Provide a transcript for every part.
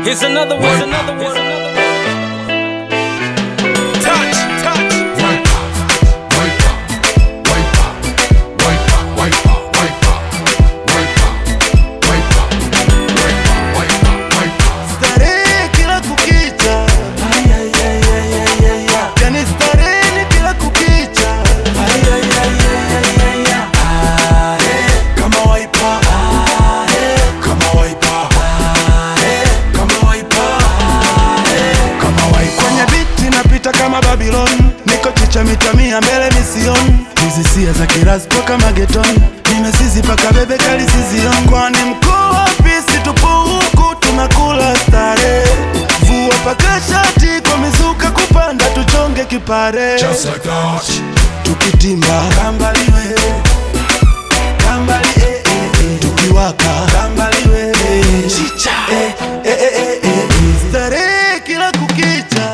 Here's another one. Here's another one. Here's another one. Touch, touch. Starehe kila kukicha, yani starehe ni kila kukicha, kama waipa, kama waipa, kama waipa, kama waipa. Kwenye biti napita kama Babylon, niko chicha mita mia mbele mision, hizi sia za kiraspo kama geton, nimesizi paka bebe kali sizion, kwani mkuu wapi situpo huku tunakula stare, vua paka shati kwa mizuka kupanda tuchonge kipare, Just like that. tukitimba kambaliwe kambali eh, eh, eh. tukiwaka kambaliwe chicha eh, eh, eh, eh, eh, eh. starehe kila kukicha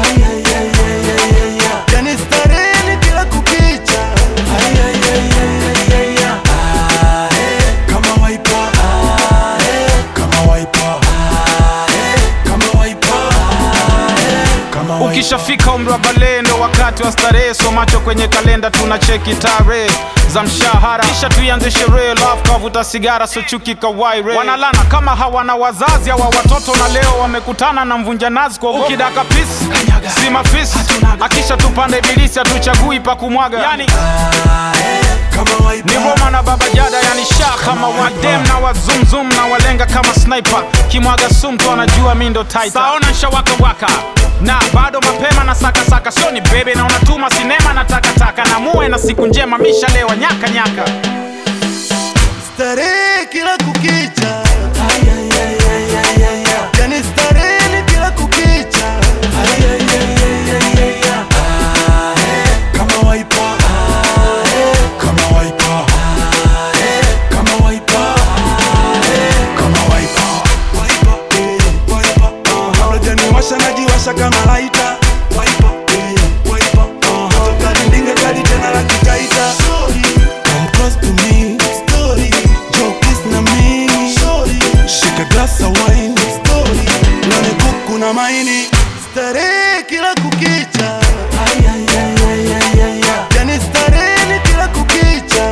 yani starehe ni kila kukicha kama waipa kama waipa kama waipa kama waipa Ukishafika umri wa balehe ndo wakati wa starehe, so macho kwenye kalenda tuna cheki tarehe za mshahara, kisha tuianze sherehe, love kavuta sigara, so chuki kawaire. Wanalana kama hawana wazazi hawa watoto, na leo wamekutana na mvunja nazi kwa ukidaka pisi si mafisi, akisha tupanda ibilisi, hatuchagui pa kumwaga, yani kama waipa ni Roma na Baba Jada, yani sha kama wadem na wazumzum na walenga kama sniper, kimwaga sumtu anajua mi ndo titan. Saona nshawaka waka na bado mapema na saka saka, so ni bebe na unatuma sinema na takataka, na muwe na siku njema, mishalewa nyaka nyaka. starehe kila kukicha yani starehe ni kila kukicha kama waipa kama waipa kama waipa kama waipa waipa eh, waipa uh, kabla janiwasha najiwasha kama laita waipa eh, waipa uh, toka ndinge kali tena la kikaita Come close to me story joke is na mimi story shika glass of wine story nane kuku na maini starehe kila kukicha yani starehe ni kila kukicha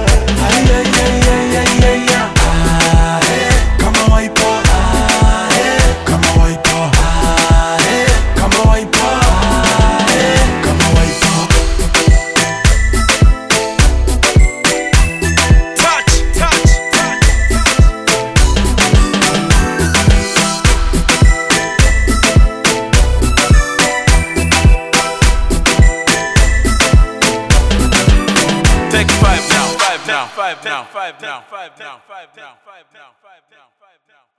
kama waipa kama waipa kama waipa kama waipa Touch, touch, touch. Take five now, five now, five now, five now, five now, five now, five now, five now, five now.